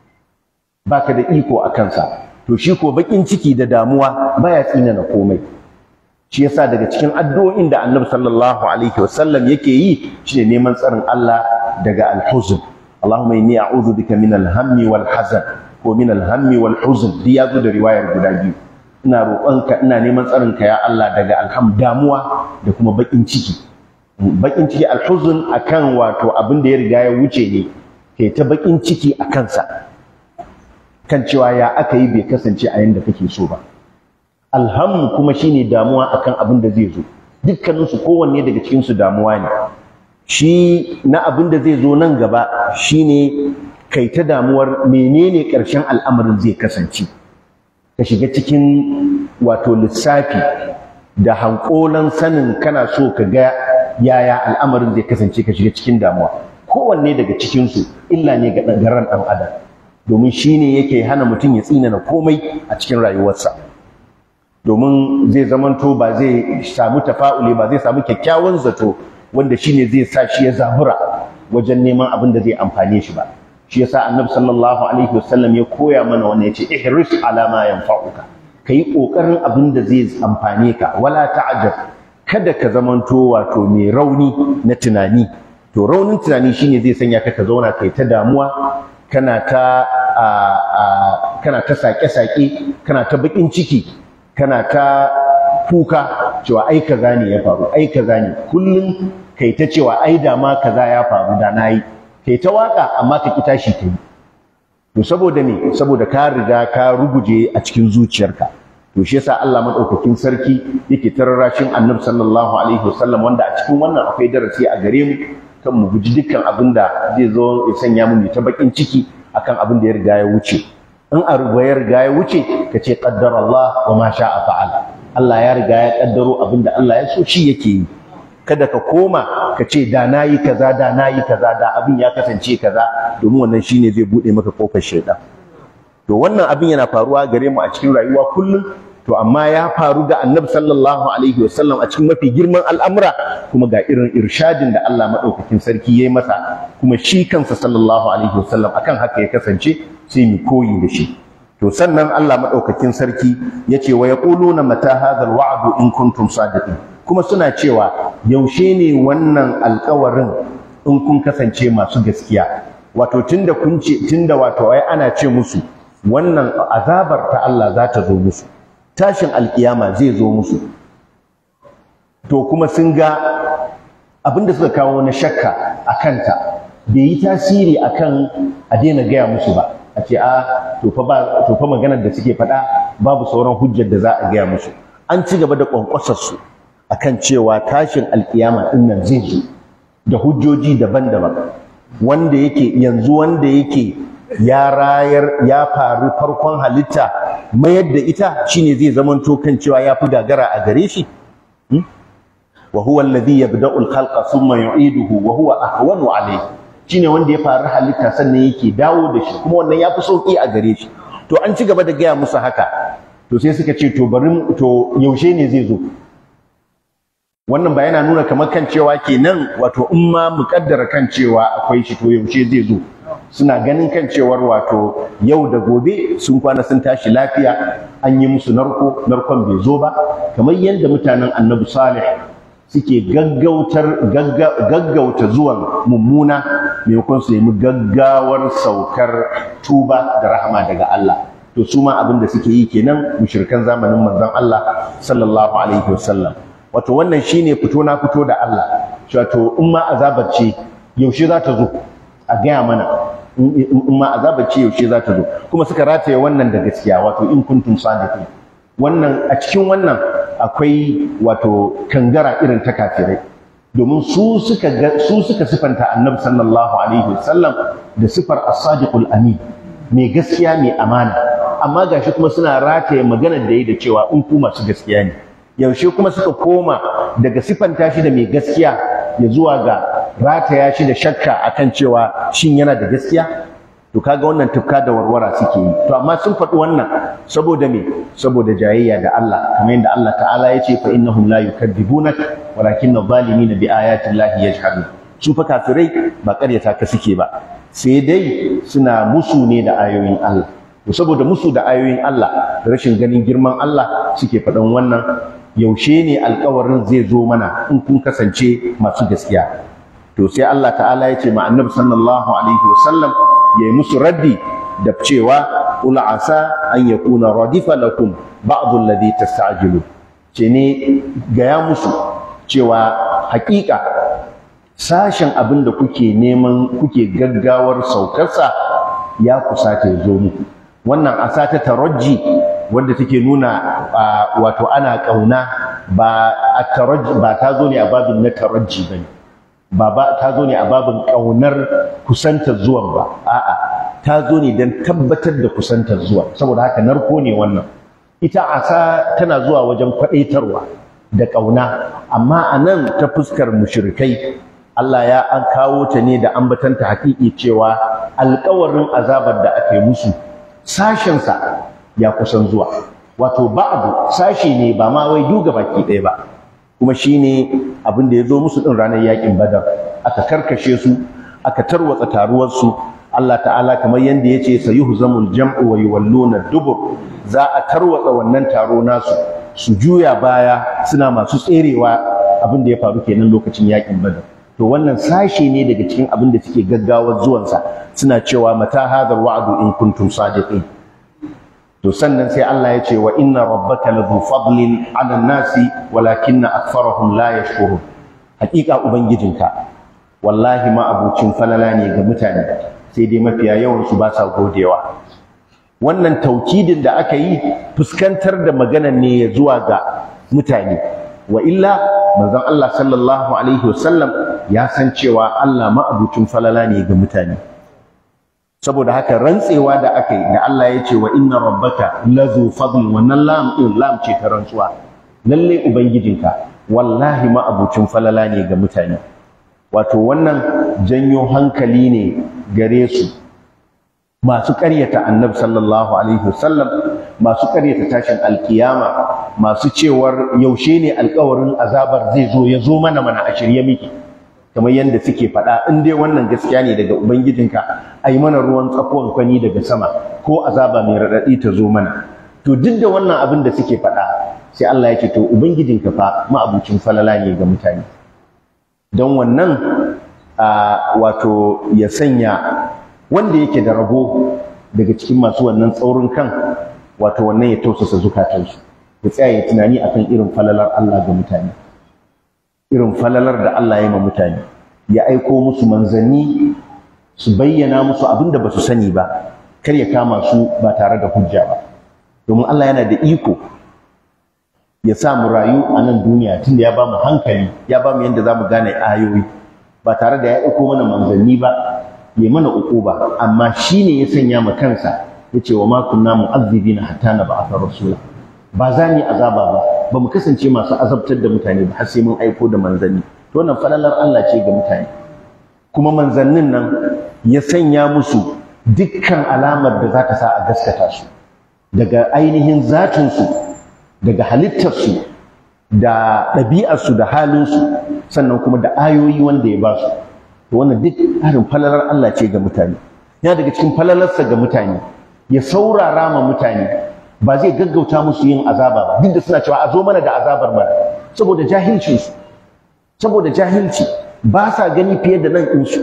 baka da iko a kansa to shi ko bakin ciki da damuwa baya tsina na komai shi yasa daga cikin addu'o'in da Annabi sallallahu alaihi wasallam yake yi shine neman tsarin Allah daga al-huzn Allahumma inni a'udhu bika min al-hammi wal hazan ko min al-hammi wal huzn duk ya zo da riwayar guda biyu ina roƙonka ina neman tsarinka ya Allah daga alham damuwa da kuma baƙin ciki baƙin ciki alhuzun akan wato abin da ya riga ya wuce ne kai ta baƙin ciki a kansa kan cewa ya aka yi bai kasance a yanda kake so ba alham kuma shine damuwa akan abin da zai zo dukkaninsu kowanne daga cikinsu damuwa ne shi na abin da zai zo nan gaba shine kai ta damuwar menene ƙarshen al'amarin zai kasance ka shiga cikin wato lissafi da hankolan sanin kana so ka ga yaya al'amarin zai kasance ka shiga cikin damuwa kowanne daga cikinsu illa ne ga ran ɗan adam domin shi ne yake hana mutum ya tsinana komai a cikin rayuwarsa domin zai zamanto ba zai samu tafa'uli ba zai samu kyakkyawan zato wanda shi ne zai sa shi ya zabura wajen neman abin da zai amfane shi ba shi yasa annabi sallallahu alaihi wasallam ya koya mana wannan yace ihris ala ma yanfa'uka kai kokarin abin da zai amfane ka wala ta'jab kada ka zamanto wato mai rauni na tunani to raunin tunani shine zai sanya ka ka zauna kai ta damuwa kana ta kana ta sake-sake kana ta bakin ciki kana ta kuka cewa ai kaza ne ya faru ai kaza ne kullum kai ta cewa ai da ma kaza ya faru da nayi kai ta waka amma ka ki tashi kai to saboda me saboda ka riga ka ruguje a cikin zuciyarka to shi yasa Allah madaukakin sarki yake tararrashin Annabi sallallahu alaihi wasallam wanda a cikin wannan akwai darasi a gare mu kan mu guji dukkan abin da zai zo ya sanya mu ta bakin ciki akan abin da ya riga ya wuce in a riga ya riga ya wuce ka ce qaddara Allah wa ma sha'a fa'al Allah ya riga ya kaddaro abin da Allah ya so shi yake yi kada ka koma ka ce da nayi kaza da nayi kaza da abin ya kasance kaza domin wannan shine zai bude maka kofar shaidan to wannan abin yana faruwa gare mu a cikin rayuwa kullum to amma ya faru ga annabi sallallahu alaihi wasallam a cikin mafi girman al'amura kuma ga irin irshadin da Allah madaukakin sarki yayi masa kuma shi kansa sallallahu alaihi wasallam akan haka ya kasance sai mu koyi da shi to sannan Allah madaukakin sarki yace wa yaquluna mata hadha alwa'du in kuntum sadiqin kuma suna cewa yaushe ne wannan alƙawarin in kun kasance masu gaskiya wato tunda kun ce tunda wato ai ana ce musu wannan azabar ta Allah za ta zo musu tashin alkiyama zai zo musu to kuma sun ga abinda suka kawo na shakka a kanta bai yi tasiri akan a daina gaya musu ba a ce a to fa maganar da suke faɗa babu sauran hujjar da za a gaya musu an ci gaba da ƙwanƙwasar su akan cewa tashin alkiyama ɗin nan zai zo da hujjoji daban-daban wanda yake yanzu wanda yake ya rayar ya faru farkon halitta mayar da ita shine zai zamanto kan cewa ya fi gagara a gare shi wa huwa alladhi yabda'u al-khalqa thumma yu'iduhu wa huwa ahwanu alayhi shine wanda ya faru halitta sannan yake dawo da shi kuma wannan ya fi sauki a gare shi to an ci gaba da gaya musu haka to sai suka ce to bari to yaushe ne zai zo wannan ba yana nuna kamar kan cewa kenan wato in ma muƙaddara kan cewa akwai shi to yaushe zai zo suna ganin kan cewar wato yau da gobe sun kwana sun tashi lafiya an yi musu narko narkon bai zo ba kamar yadda mutanen annabi salih suke gaggautar gaggauta zuwan mummuna maimakon su nemi gaggawar saukar tuba da rahama daga Allah to su ma abin da suke yi kenan mushrikan zamanin manzon Allah sallallahu alaihi wasallam wato wannan shine fito na fito da Allah wato in ma azabar ce yaushe za ta zo a gaya mana in ma azabar ce yaushe za ta zo kuma suka rataye wannan da gaskiya wato in kuntum sadiqin wannan a cikin wannan akwai wato kangara irin ta kafirai domin su suka su suka sifanta annabi sallallahu alaihi wasallam da sifar as-sadiqul amin mai gaskiya mai amana amma gashi kuma suna rataye maganar da yi da cewa in ku masu gaskiya ne yaushe kuma suka koma daga sifanta shi da mai gaskiya ya zuwa ga rataya shi da shakka akan cewa shin yana da gaskiya to kaga wannan tufka da warwara suke yi to amma sun faɗi wannan saboda me saboda jayayya da Allah kamar yadda Allah ta'ala ya ce fa innahum la yukadzibunak walakinna adh-dhalimina bi ayati llahi yajhadun su fa kafirai ba ƙaryata ka suke ba sai dai suna musu ne da ayoyin Allah to saboda musu da ayoyin Allah rashin ganin girman Allah suke faɗan wannan yaushe ne alkawarin zai zo mana in kun kasance masu gaskiya to sai Allah ta'ala ya ce ma annabi sallallahu alaihi wasallam ya yi musu raddi da cewa qul asa an yakuna radifa lakum ba'd alladhi tasta'jilu ce ne gaya musu cewa hakika sashen abin da kuke neman kuke gaggawar saukarsa ya kusata ya zo muku wannan asa ta tarajji wanda take nuna wato ana kauna ba a tarajji ba ta zo ne a babin na tarajji bane ba ba ta zo ne a babin kaunar kusantar zuwan ba a'a ta zo ne don tabbatar da kusantar zuwa saboda haka narko ne wannan ita asa tana zuwa wajen kwadaitarwa da kauna amma a nan ta fuskar mushrikai Allah ya an kawo ta ne da ambatanta haƙiƙi cewa alƙawarin azabar da aka yi musu sashensa ya kusan zuwa wato ba'adu sashe ne ba ma wai duga baki ɗaya ba kuma shine abin da ya zo musu ɗin ranar yaƙin badar aka karkashe su aka tarwatsa taruwarsu Allah ta'ala kamar yadda ya ce sayuhzamul jam'u wa yuwalluna dubur za a tarwatsa wannan taro nasu su juya baya suna masu tserewa abin da ya faru kenan lokacin yaƙin badar to wannan sashe ne daga cikin abin da suke gaggawar zuwansa suna cewa mata hadar wa'adu in kuntum sadiqin to sannan sai Allah ya ce wa inna rabbaka ladhu fadlin 'ala nasi walakinna aktharahum la yashkurun hakika ubangijinka wallahi ma abucin falala ne ga mutane sai dai mafiya yawan su ba sa godewa wannan taukidin da aka yi fuskantar da maganan ne ya zuwa ga mutane wa illa manzon Allah sallallahu alaihi wasallam ya san cewa Allah ma abucin falala ne ga mutane saboda haka rantsewa da aka yi da Allah ya ce wa inna rabbaka lazu fadl wannan lam din lam ce ta rantsuwa lalle ubangijinka wallahi ma abucin falala ne ga mutane wato wannan janyo hankali ne gare su masu ƙaryata annabi sallallahu alaihi wasallam masu ƙaryata tashin alkiyama masu cewar yaushe ne alƙawarin azabar zai zo ya zo mana mana a shirye miki kamar yadda suke faɗa in dai wannan gaskiya ne daga ubangijinka a yi mana ruwan tsakuwan kwani daga sama ko azaba mai raɗaɗi ta zo mana to duk da wannan abin da suke faɗa sai Allah ya ce to ubangijinka fa ma'abucin falala ne ga mutane don wannan wato ya sanya wanda yake da rabo daga cikin masu wannan tsaurin kan wato wannan ya tausasa zukatansu ya tsaya ya tunani akan irin falalar Allah ga mutane irin falalar da Allah ya ma mutane ya aiko musu manzanni su bayyana musu abin da ba su sani ba kar ya kama su ba tare da hujja ba domin Allah yana da iko ya sa mu rayu a nan duniya tunda ya ba mu hankali ya ba mu yadda za mu gane ayoyi ba tare da ya aiko mana manzanni ba ya mana uquba amma shi ne ya sanya ma kansa ya ce wa ma kunna mu'azzibina hatta na ba'atha rasula ba za mu yi azaba ba ba mu kasance masu azabtar da mutane ba har sai mun aiko da manzanni to wannan falalar Allah ce ga mutane kuma manzannin nan ya sanya musu dukkan alamar da za ta sa a gaskata su daga ainihin zatinsu daga halittarsu da ɗabi'arsu da halinsu sannan kuma da ayoyi wanda ya ba su to wannan duk harin falalar Allah ce ga mutane yana daga cikin falalarsa ga mutane ya saurara ma mutane ba zai gaggauta musu yin azaba ba duk da suna cewa a zo mana da azabar mana saboda jahilci su saboda jahilci ba sa gani fiye da nan ɗinsu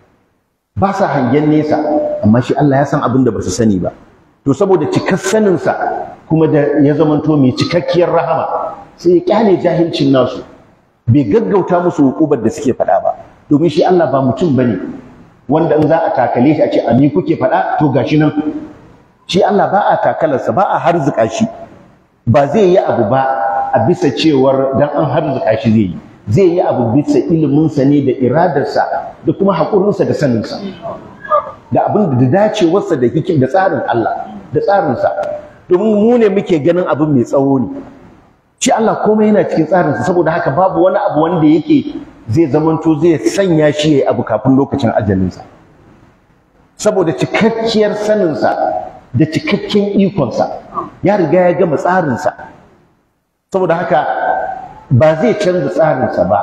ba sa hangen nesa amma shi Allah ya san abin da ba su sani ba to saboda cikar saninsa kuma da ya zamanto mai cikakkiyar rahama sai ya kyale jahilcin nasu bai gaggauta musu hukubar da suke faɗa ba domin shi Allah ba mutum bane wanda in za a takale shi a ce a ni kuke faɗa to gashi nan shi Allah ba a takalarsa ba a harzuka shi ba zai yi abu ba a bisa cewar dan an harzuka shi zai yi zai yi abu bisa iliminsa ne da iradarsa da kuma haƙurinsa da saninsa da abin da dacewarsa da hikim da tsarin Allah da tsarinsa domin mu ne muke ganin abin mai tsawo ne shi Allah komai yana cikin tsarinsa saboda haka babu wani abu wanda yake zai zamanto zai sanya shi ya abu kafin lokacin ajalinsa saboda cikakkiyar saninsa da cikakken ikonsa ya riga ya gama tsarinsa saboda haka ba zai canza tsarinsa ba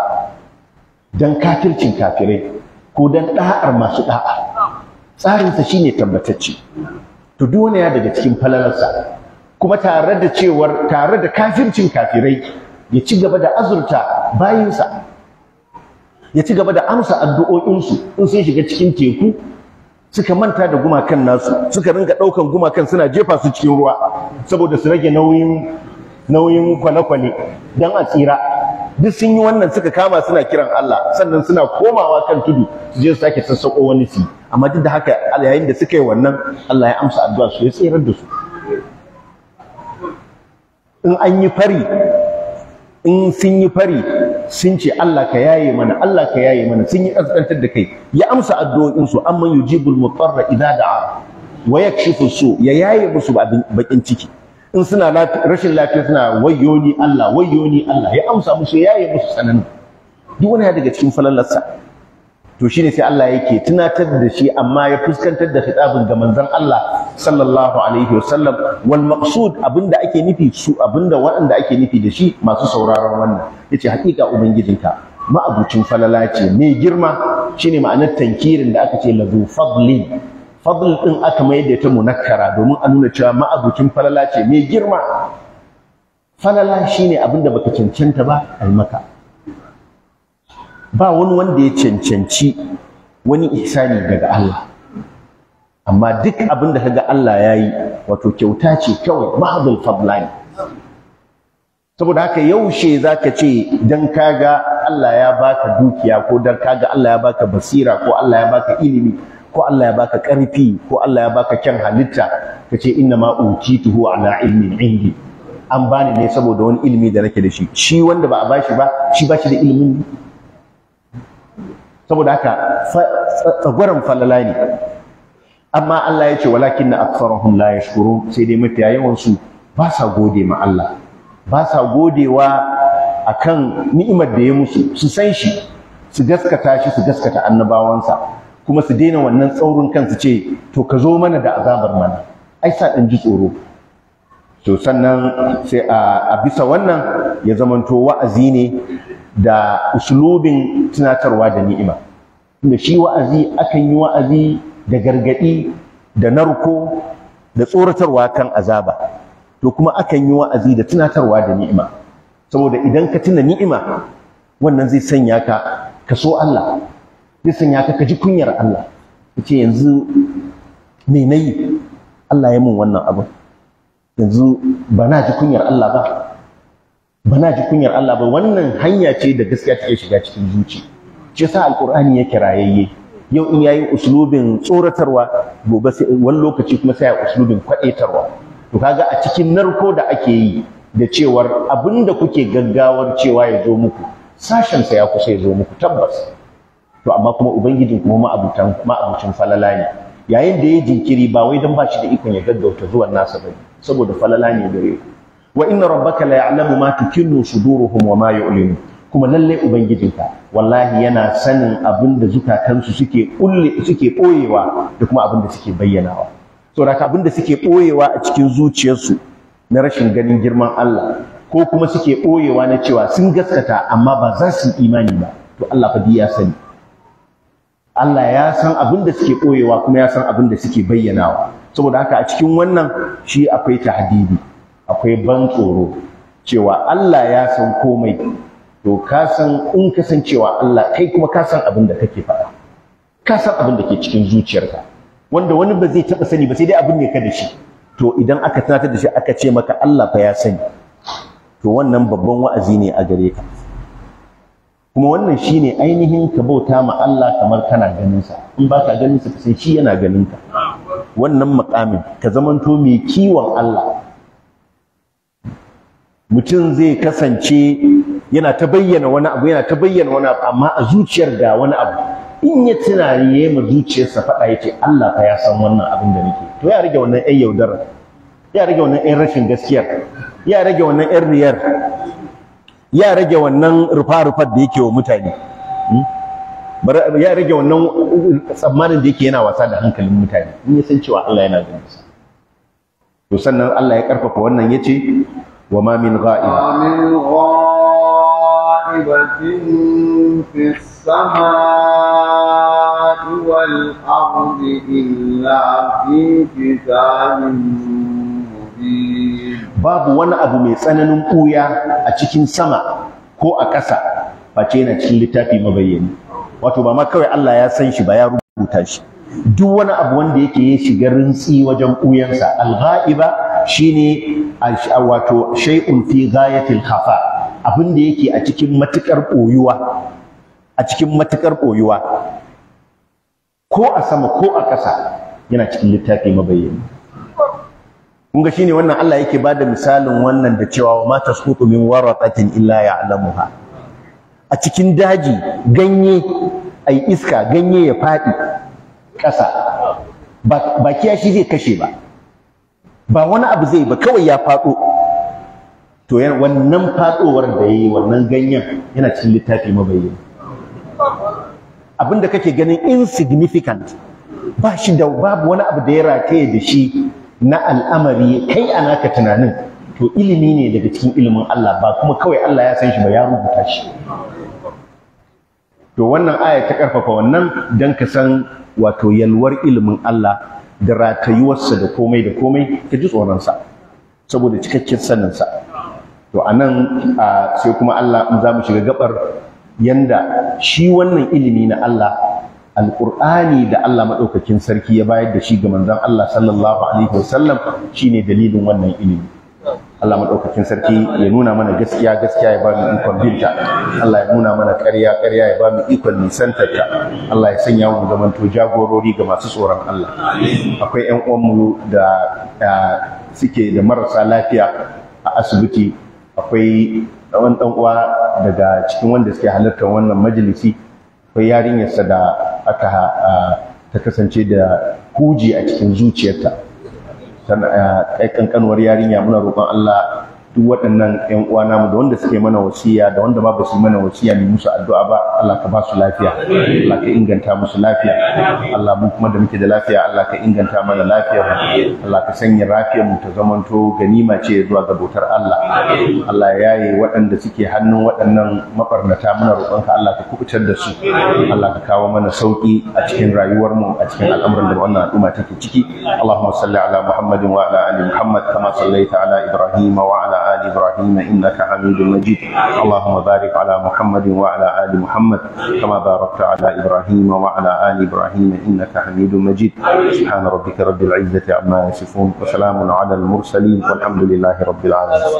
don kafircin kafirai ko don ɗa'ar masu ɗa'a tsarinsa shine tabbatacce to duk wani ya daga cikin falalarsa kuma tare da cewar tare da kafircin kafirai ya ci gaba da azurta bayinsa ya ci gaba da amsa addu'o'insu in sun shiga cikin teku suka manta da gumakan nasu suka ringa ɗaukan gumakan suna jefa su cikin ruwa saboda su rage nauyin nauyin kwale-kwale don a tsira duk sun yi wannan suka kama suna kiran Allah sannan suna komawa kan tudu su je su sake sassaƙo wani su amma duk da haka yayin da suka yi wannan Allah ya amsa addu'a su ya tsirar da su in an yi fari in sun yi fari sun ce Allah ka yaye mana Allah ka yaye mana sun yi kaskantar da kai ya amsa addu'o'in su amman yujibul mutarra idza da'a wa yakshifu su ya yaye musu bakin ciki in suna rashin lafiya suna wayyo ni Allah wayyo ni Allah ya amsa musu ya yaye musu tsanani duk wani ya daga cikin falalarsa to shine sai Allah yake tunatar da shi amma ya fuskantar da khitabin ga manzon Allah sallallahu alaihi wasallam wal maqsud abinda ake nufi su abinda waɗanda ake nufi da shi masu sauraron wannan yace hakika ubangijinka ma'abucin falala ce mai girma shine ma'anar tankirin da aka ce lazu fadlin fadl din aka mai da ta munakkara domin a nuna cewa ma'abucin falala ce mai girma falala shine abinda baka cancanta ba ai maka ba wani wanda ya cancanci wani ihsani daga Allah amma duk abin da kaga Allah ya yi wato kyauta ce kawai mahadul fadlani saboda haka yaushe zaka ce dan kaga Allah ya baka dukiya ko dan kaga Allah ya baka basira ko Allah ya baka ilimi ko Allah ya baka ƙarfi ko Allah ya baka kyan halitta kace inna ma utituhu ala ilmin indi an bani ne saboda wani ilimi da nake da shi shi wanda ba a bashi ba shi bashi da ilimin ne saboda haka tsagwaron falala ne amma Allah ya ce walakin na aksarahum la yashkurun sai dai mafiya yawan su ba sa gode ma Allah ba sa godewa akan ni'imar da ya musu su san shi su gaskata shi su gaskata annabawansa kuma su daina wannan tsaurin kansu ce to ka zo mana da azabar mana ai sa dan ji tsoro to sannan sai a bisa wannan ya zamanto wa'azi ne da uslubin tunatarwa da ni'ima da shi wa'azi akan yi wa'azi da gargadi da narko da tsoratarwa kan azaba to kuma akan yi wa'azi da tunatarwa da ni'ima saboda idan ka tuna ni'ima wannan zai sanya ka ka so Allah zai sanya ka ka ji kunyar Allah kace yanzu me nayi Allah ya mun wannan abin yanzu ba na ji kunyar Allah ba ba na ji kunyar Allah ba wannan hanya ce da gaskiya take shiga cikin zuci shi yasa alqur'ani ya kirayayye yau in yayi uslubin tsoratarwa gobe sai wani lokaci kuma sai ya uslubin kwadaitarwa to kaga a cikin narko da ake yi da cewar abinda kuke gaggawar cewa ya zo muku sashen sa ya kusa ya zo muku tabbas to amma kuma ubangijin kuma ma'abutan ma'abucin falala ne yayin da ya jinkiri ba wai dan ba shi da ikon ya gaggauta zuwan nasa bane saboda falala ne gare ku wa inna rabbaka la ya'lamu ma tukinnu suduruhum wa ma yu'linu kuma lalle ubangijinka wallahi yana sanin abin da zukatansu suke kulle suke boyewa da kuma abin da suke bayyanawa saboda abin da suke boyewa a cikin zuciyarsu na rashin ganin girman Allah ko kuma suke boyewa na cewa sun gaskata amma ba za su imani ba to Allah fa ya sani Allah ya san abin da suke boyewa kuma ya san abin da suke bayyanawa saboda haka a cikin wannan shi akwai tahdidi akwai ban tsoro cewa Allah ya san komai to ka san in ka san cewa Allah kai kuma ka san abin da kake faɗa ka san abin da ke cikin zuciyarka wanda wani ba zai taɓa sani ba sai dai abin ne ka da shi to idan aka tunatar da shi aka ce maka Allah fa ya sani to wannan babban wa'azi ne a gare ka kuma wannan shine ainihin ka bauta ma Allah kamar kana ganin sa in ba ka ganin sa ka san shi yana ganin ka wannan makamin ka zamanto mai kiwon Allah mutum zai kasance yana ta bayyana wani abu yana ta bayyana wani abu amma a zuciyar ga wani abu in ya tunani ya ma zuciyarsa faɗa ya ce Allah fa ya san wannan abin da nake to ya rage wannan ƴan yaudara ya rage wannan ƴan rashin gaskiyar ya rage wannan ƴan riyar ya rage wannan rufa-rufar da yake wa mutane ya rage wannan tsammanin da yake yana wasa da hankalin mutane in ya san cewa Allah yana ganin sa to sannan Allah ya karfafa wannan yace wa ma min ghaiba ومن غائبة في السماء والأرض إلا في كتاب مبين babu wani abu mai tsananin ɓuya a cikin sama ko a ƙasa face yana cikin littafi mabayyani wato ba ma kawai Allah ya san shi ba ya rubuta shi duk wani abu wanda yake ya shiga rintsi wajen ɓuyansa al-ghaiba shine wato shay'un fi ghayatil khafa abin da yake a cikin matukar ɓoyuwa a cikin matukar ɓoyuwa ko a sama ko a ƙasa yana cikin littafi mabayyani kun ga shine wannan Allah yake bada misalin wannan da cewa wa ma tasqutu min waraqatin illa ya'lamuha a cikin daji ganye ai iska ganye ya fadi ƙasa ba kiyashi zai kashe ba ba wani abu zai ba kawai ya faɗo to wannan faɗowar da yayi wannan ganyen yana cikin littafi mabayyani abinda kake ganin insignificant ba shi da babu wani abu da ya rataye da shi na al'amari kai a naka tunanin to ilimi ne daga cikin ilimin Allah ba kuma kawai Allah ya san shi ba ya rubuta shi to wannan aya ta karfafa wannan dan ka san wato yalwar ilimin Allah da ratayuwarsa da komai da komai ka ji tsoronsa saboda cikakken saninsa to a nan sai kuma Allah in za mu shiga gabar yanda shi wannan ilimi na Allah alƙur'ani da Allah maɗaukakin sarki ya bayar da shi ga manzon Allah sallallahu alaihi wasallam shine dalilin wannan ilimi Allah maɗaukakin sarki ya nuna mana gaskiya gaskiya ya ba mu ikon binta Allah ya nuna mana ƙarya ƙarya ya ba mu ikon nisantarta Allah ya sanya mu zamanto jagorori ga masu tsoron Allah akwai ƴan uwanmu da suke da marasa lafiya a asibiti akwai wani ɗan uwa daga cikin wanda suke halartar wannan majalisi akwai yarinyarsa da aka ta kasance da huji a cikin zuciyarta kai kankanuwar yarinya muna roƙon Allah duk waɗannan ƴan uwa namu da wanda suke mana wasiya da wanda ba su mana wasiya ne musu addu'a ba Allah ka ba su lafiya Allah ka inganta musu lafiya Allah mun kuma da muke da lafiya Allah ka inganta mana lafiyar mu Allah ka sanya lafiyar mu ta zamanto ganima ce zuwa ga bautar Allah Allah ya yaye waɗanda suke hannun waɗannan mabarnata muna roƙon ka Allah ka kubutar da su Allah ka kawo mana sauki a cikin rayuwar mu a cikin al'amuran da wannan al'umma take ciki Allahumma salli ala Muhammadin wa ala ali Muhammad kama sallaita ala Ibrahim wa ala آل إبراهيم إنك حميد مجيد اللهم بارك على محمد وعلى آل محمد كما باركت على إبراهيم وعلى آل إبراهيم إنك حميد مجيد سبحان ربك رب العزة عما يصفون وسلام على المرسلين والحمد لله رب العالمين